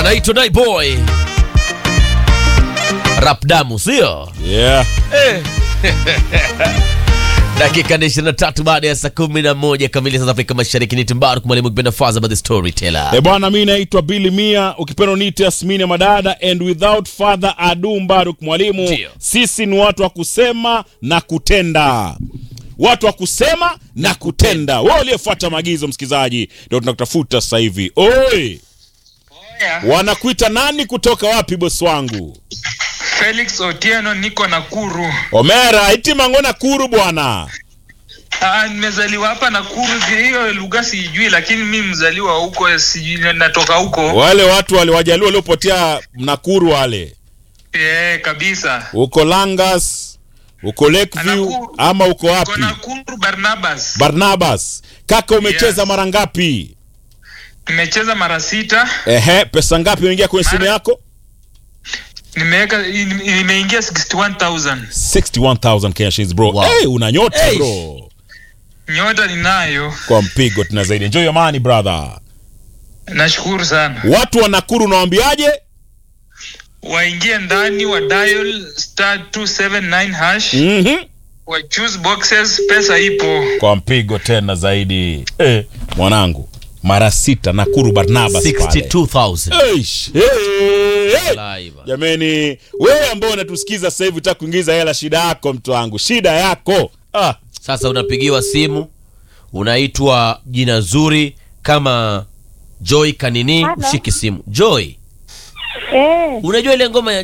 anaitwa Nai Boy rap damu, sio Yeah. eh. dakika ni 23 baada ya saa 11 kamili saa za Afrika Mashariki. Ni Timbaru mwalimu kipenda Faza by the storyteller. E bwana, mi naitwa Billy Mia, ukipenda uniite Asmini Madada, and without further ado, Mbaruk mwalimu, Ndio. sisi ni watu wa kusema na kutenda, watu wa kusema na kutenda. Wewe uliyefuata maagizo, msikilizaji, ndio tunakutafuta sasa hivi. Oi, wanakuita nani? Kutoka wapi, bosi wangu? Felix Otieno, niko Nakuru. Omera itimangona kuru bwana. Ah, nimezaliwa hapa Nakuru, hiyo lugha sijui, lakini mi mzaliwa huko, sijui natoka huko. Wale watu wale wajaliwa waliopotea Nakuru wale, Eh, kabisa. uko Langas, uko Lakeview Nakuru. ama uko Niko wapi? Nakuru Barnabas. Barnabas, kaka umecheza Yes. mara ngapi? Nimecheza mara sita, Ehe, pesa ngapi imeingia kwenye simu Mara- yako? nimeweka nimeingia 61000 61,000 Kenya shillings bro. Wow. Hey, una nyota Hey. bro. nyota ninayo. Kwa mpigo tuna zaidi. Enjoy your money brother. Nashukuru sana. Watu wa Nakuru unawaambiaje? Waingie ndani wa dial star 279 hash, Mhm. wa choose boxes, pesa ipo. Kwa mpigo tena zaidi. Eh, mwanangu. Mara sita Nakuru Barnabas pale. 62,000 Eish. Hey, hey. Live. Jameni, wewe ambao unatusikiza sasa hivi utaka kuingiza hela, shida yako mtu wangu, shida yako. Ah, Sasa unapigiwa simu, unaitwa jina zuri kama Joy Kanini, Hello. ushiki simu. Joy, Eh, unajua ile ngoma ya